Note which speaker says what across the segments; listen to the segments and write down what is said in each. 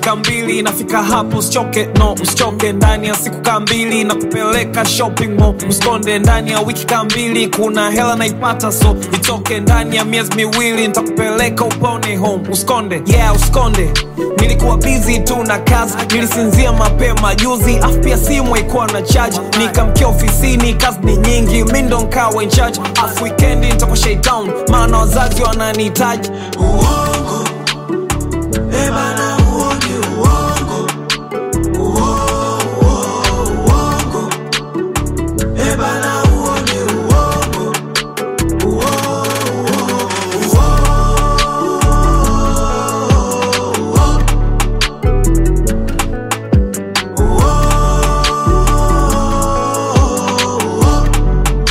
Speaker 1: dakika mbili nafika hapo usichoke no usichoke ndani ya siku kaa mbili na kupeleka shopping mall usikonde ndani ya wiki kaa mbili kuna hela naipata so itoke ndani ya miezi miwili nitakupeleka upone home usikonde yeah usikonde nilikuwa busy tu na kazi nilisinzia mapema juzi afu pia simu haikuwa na charge nikamkia ofisini kazi ni nyingi mi ndo nkawa in charge afu wikendi nitakuwa shaitown maana wazazi wananihitaji
Speaker 2: uongo eh bana huo ni uongo Uo- uo- uongo eh bana huo ni uongo Uo- uo- uo- uo- uo-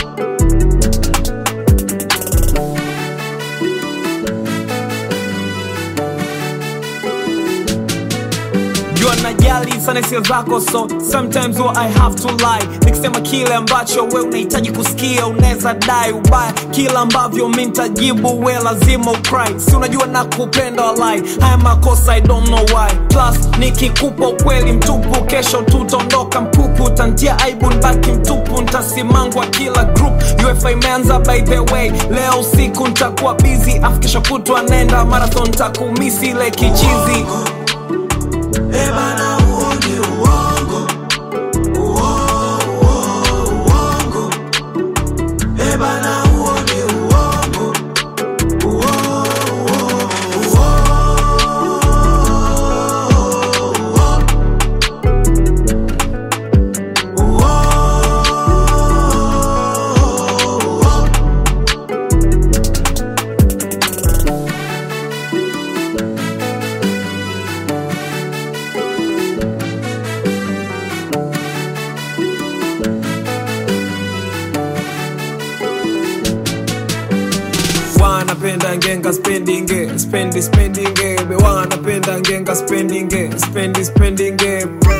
Speaker 1: jua najali sana hisia zako so sometimes what I have to lie nikisema kile ambacho we unahitaji kusikia unaweza dai ubaya kila ambavyo mi ntajibu we lazima ukry si unajua na kupenda walai haya makosa I don't know why plus nikikupa ukweli mtupu kesho tutaondoka mpupu tantia aibu nbaki mtupu ntasimangwa kila group ufa imeanza by the way leo usiku ntakuwa busy afu kesho kutwa nenda marathon ntakumisi ile kichizi
Speaker 2: Eh bana huo ni uongo Uo- uo- uongo Eh bana huo ni uongo Uo- uo- uo- uo- uo-
Speaker 1: wanapenda ngenga spendinge spendi spendinge be wanapenda ngenga spendinge spendi spendinge